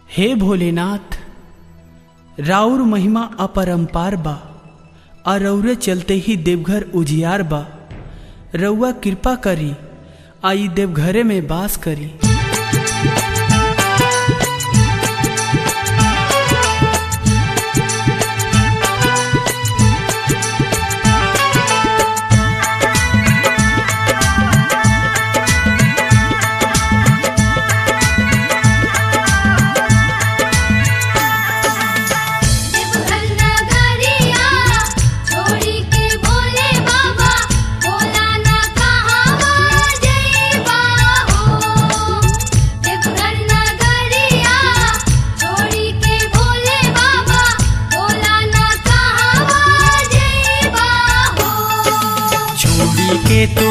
हे भोलेनाथ राउर महिमा अपरंपार बा आ रौरे चलते ही देवघर उजियार बा रउआ कृपा करी आई देवघरे में बास करी देवघर नगरिया छोड़ी के बोले बाबा बोला ना कहावा जइबा हो देवघर नगरिया छोड़ी के बोले बाबा बोला ना कहावा जइबा हो छोड़ी के तू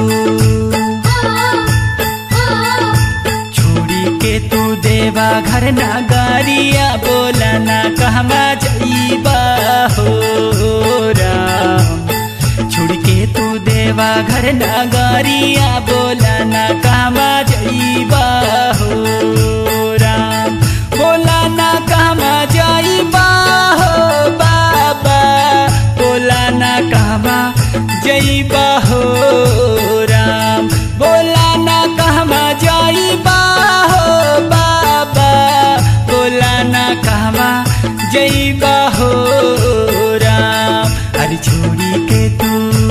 छोड़ी के तू देवा घर नगारिया बोला ना कहवा जईबा हो राम छोड़ के तू देवा घर नगारिया बोला ना कहवा जईबा हो राम बोला ना कहवा जईबा हो बाबा बोला ना कहवा जईबा हो राम बोला ना कहवा जईबा हो बाबा बोला ना कहवा जईबा हो राम अरे छोड़ी के तू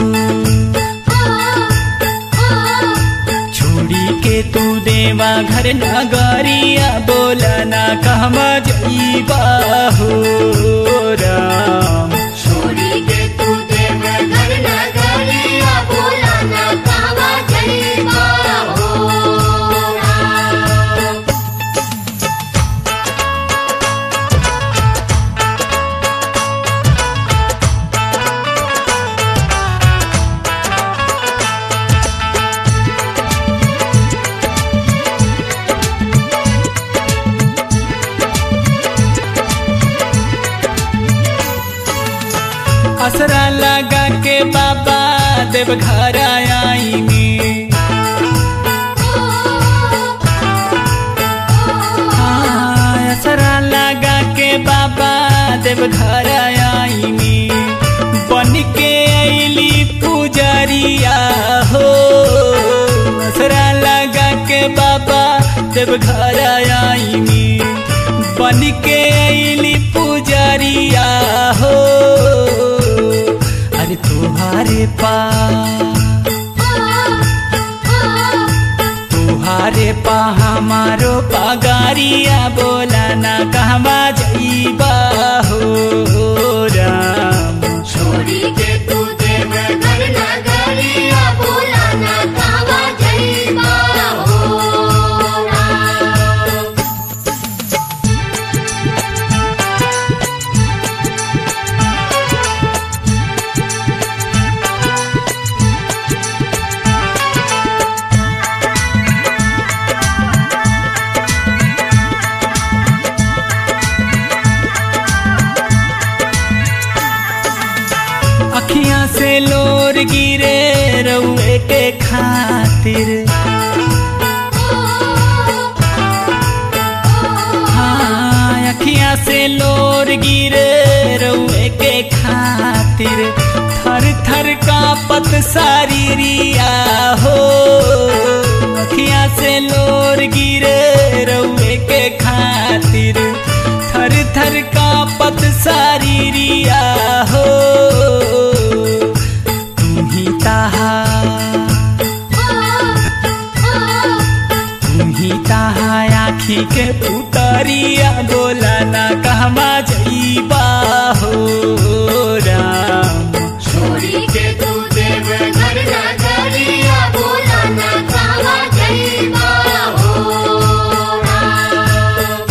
छोड़ी के तू देवा घर नगरिया बोला ना कहवा जईबा हो राम छोड़ी के तू देवघर नगरिया बोला ना कहावा जइबा हो राम असरा लगा के बाबा देवघर आईनी हाँ, असरा लगा के बाबा देवघर आईनी बन के अली पुजरिया हो असरा लगा के बाबा देवघर आईनी बन के अली पुजरिया हो अरे तुम्हारे पास तुहारे पा हमारो पगारिया बोला ना कहवा जईबा हो राम छोड़ी के तू देवघर नगरिया बोला ना कहावा जइबा हो राम अखियां से लोर गिरे रउए के खातिर हाँ अखियां से लोर गिरे रउए के खातिर थर थर का पत सारीरिया हो अखियां से लोर गिरे रउए के खातिर थर थर का पत सारीरिया हो तुम ही ताहा तुम्ही ताहा आखी के पुतरिया बोला ना कहवा जईबा हो राम छोड़ी के तू देवघर नगरिया बोला ना कहावा जइबा हो राम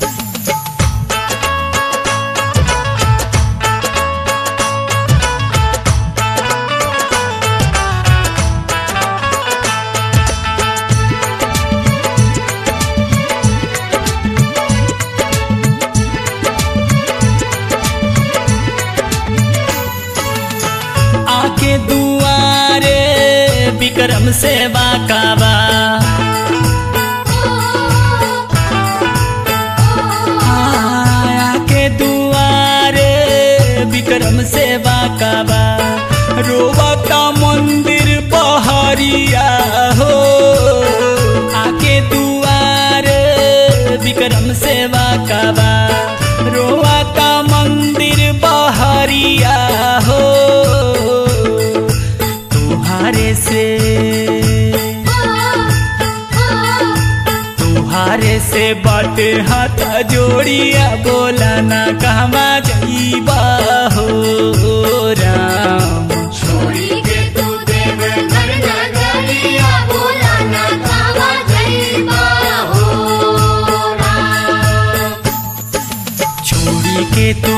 आके दुआरे विक्रम से बाकाबा विक्रम सेवा का बा रोवा का मंदिर बहरिया हो आके दुआर विक्रम सेवा का बा रोवा का मंदिर बहरिया हो तुहारे से तुहारे से बात हाथ जोड़िया बोला ना कहवा जईबा हो राम छोड़ी के तू देव घर नगरिया बोला ना कावा जईबा हो राम छोड़ी के तू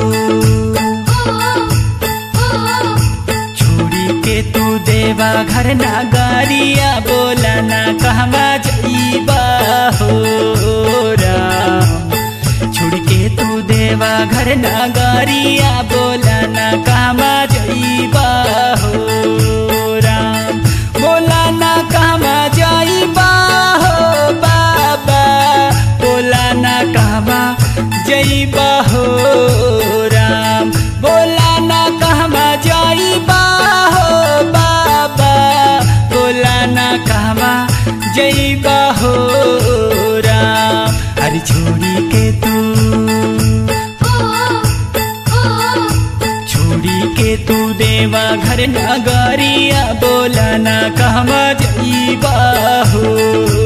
छोड़ी के तू देवा घर नगरिया बोला ना कहवा जईबा हो राम छोड़ के तू देवा घर नगरिया बोला ना कहवा जईबा हो राम बोला ना कहवा जईबा हो बाबा बोला ना कहवा जईबा हो राम बोला ना कहवा जईबा हो बाबा बोला ना कहवा जईबा हो राम अरे छोड़ी के तू छोड़ी के तू देवा घर नगरिया बोला ना कहवा जईबा हो